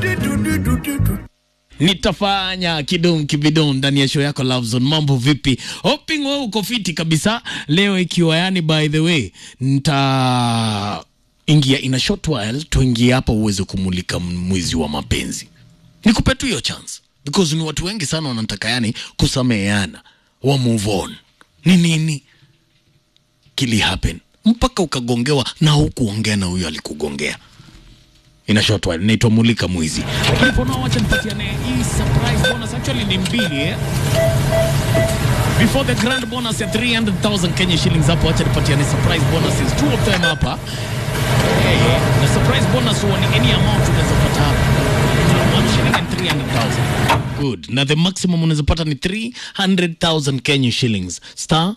nitafanya kidum kibidum ndani ya show yako Love Zone. Mambo vipi? Hoping wewe uko fiti kabisa leo, ikiwa yani, by the way, nita ingia in a short while, tuingie hapa uweze kumulika mwezi wa mapenzi. Nikupe tu hiyo chance because ni watu wengi sana wanataka yani kusameheana, wa move on. Ni nini kili happen mpaka ukagongewa na hukuongea na huyo alikugongea? ina short while inaitwa mulika mwizi. Lakini for now, wacha nipatiane hii surprise bonus, actually ni mbili eh. Before the grand bonus ya 300,000 Kenya shillings hapo, wacha nipatiane surprise bonuses two of them hapa. Eh, na surprise bonus huwa ni any amount unaweza pata hapa. Between 1 shilling and 300,000. Good. Na the maximum unaweza pata ni 300,000 Kenya shillings. Star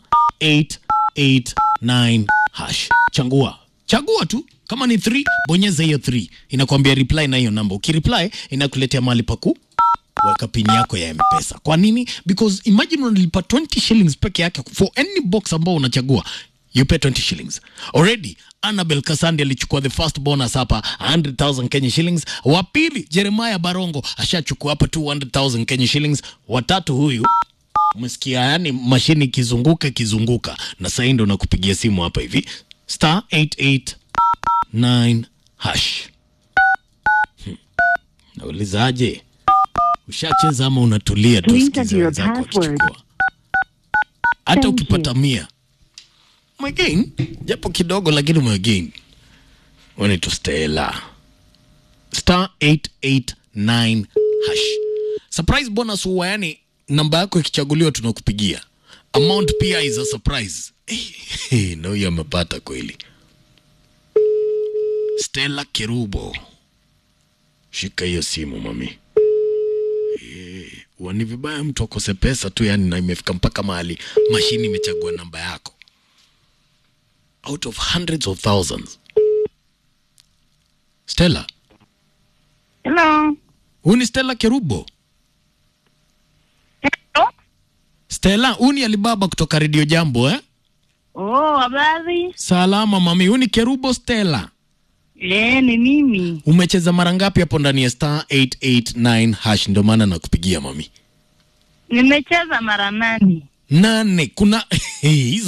889 hash. Changua. Chagua tu kama ni 3 bonyeza hiyo 3 inakwambia reply na hiyo namba. Ukireply inakuletea mahali paku weka pin yako ya M-Pesa. Kwa nini? Because imagine unalipa 20 shillings peke yake for any box ambao unachagua you pay 20 shillings already. Annabel Kasandi alichukua the first bonus hapa 100,000 Kenya shillings. Wa pili Jeremiah Barongo ashachukua hapa 200,000 Kenya shillings. Watatu huyu umesikia, yani mashini ikizunguka ikizunguka, na sasa ndo nakupigia simu hapa hivi star 889 hash. Hmm. Naulizaje, ushacheza ama unatulia tu Please sikize enter your wenzako password. wakichukua? Hata Thank ukipata mia umegain japo kidogo, lakini umegain. Wanaitwa Stella star 889 hash. Surprise bonus huwa yani namba yako ikichaguliwa tunakupigia. Amount pia is a surprise. Hey, na huyo amepata kweli. Stella Kerubo, shika hiyo simu mami. Eh, huwa ni vibaya mtu akose pesa tu yani, na imefika mpaka mahali mashini imechagua namba yako out of hundreds of thousands. Stella, Hello. huu ni Stella Kerubo. Hello. Stella, huu ni Alibaba kutoka Radio Jambo eh? Oh, habari? Salama mami, huu ni Kerubo Stella. Eh, ni mimi. Umecheza mara ngapi hapo ndani ya star 889 hash? Ndio maana nakupigia mami. Nimecheza mara nane. Nane. Kuna hizo